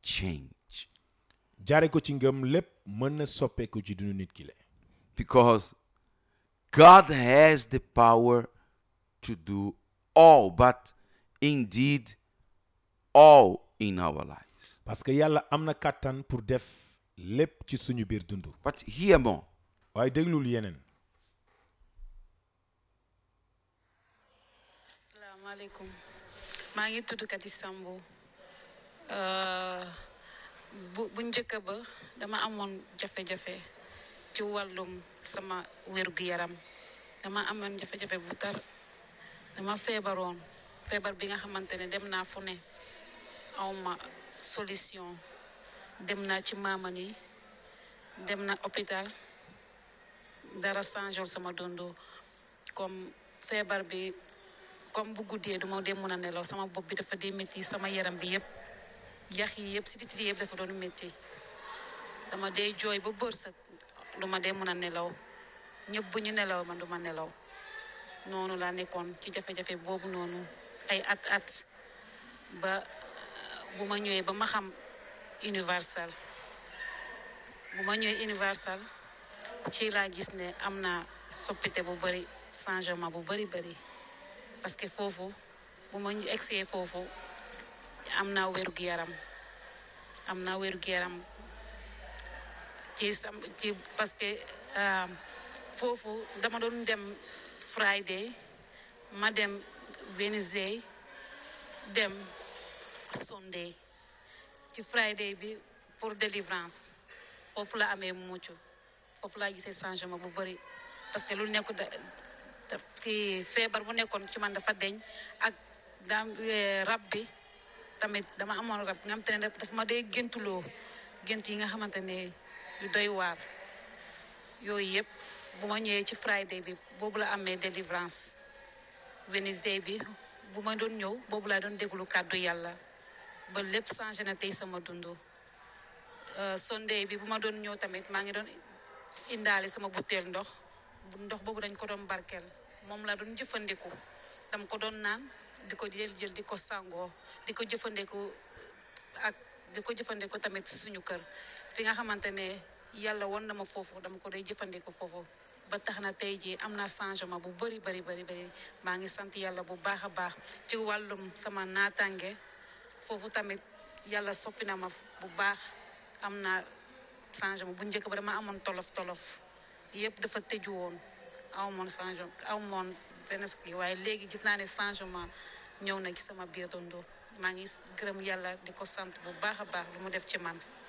change jaare ko ci ngëm lépp mën na soppeeku ci dunu nit ki le because God has the power to do all, but indeed all in our lives. parce que yàlla am na kàttan pour def lépp ci suñu biir dund But hear more. waaye déglul yeneen asalaamaaleykum maa ngi tudd Kati Sambo bu bu njëkk ba dama amoon jafe-jafe ci wàllum sama wér-gu-yaram dama amoon jafe-jafe bu tar dama feebaroon feebar bi nga xamante ne dem naa fu ne awma solution dem naa ci maaman yi dem na hôpital dara changé sama dondo comme feebar bi comme bu guddee du ma dee mën a nelaw sama bopp bi dafa dee métti sama yaram bi yëpp yax yi yëpp sidit yi yëpp dafa doon métti dama dee jooy ba bërsët du ma dee mën a nelaw ñëpp bu ñu nelaw man du ma nelaw noonu laa nekkoon ci jafe-jafe boobu noonu ay at at ba bu ma ñëwee ba ma xam universal bu ma ñëwee universal ci laa gis ne am na soppite bu bëri changement bu bëri bëri parce que foofu bu ma egsee foofu am naa wérgu yaram am naa wérgu yaram ci sam ci parce que foofu dama doon dem Friday ma dem Wednesday dem Sunday ci Friday bi pour délivrance foofu la amee mucc foofu laa gisee changement bu bëri parce que lu nekk da ki feebar bu nekkoon ci man dafa deñ ak daam rab bi tamit dama amoon rab nga xamante ne dafa ma dee géntuloo gént yi nga xamante ne yu doy waar yooyu yëpp bu ma ñëwee ci Friday bi boobu la amee délivrance Wednesday bi bu ma doon ñëw boobu laa doon déglu kàddu yàlla ba lépp changé na tey sama dund Sunday bi bu ma doon ñëw tamit maa ngi doon indaale sama butéel ndox bu ndox boobu dañ ko doon barkeel moom laa doon jëfandiku dama ko doon naan di ko jël jël di ko sangoo di ko jëfandiku ak di ko jëfandiku tamit si suñu kër fi nga xamante ne yàlla won na ma foofu dama ko day jëfandiku foofu ba tax na tey jii am na changement bu bëri bëri bëri bëri maa ngi sant yàlla bu baax a baax ci wàllum sama naataange foofu tamit yàlla soppi na ma bu baax am na changement bu njëkk ba dama amoon tolof tolof yëpp dafa tëju woon aw moon changement aw moon benn ski waaye léegi gis naa ne changement ñëw na ci sama biir dundoo maa ngi gërëm yàlla di ko sant bu baax a baax lu mu def ci man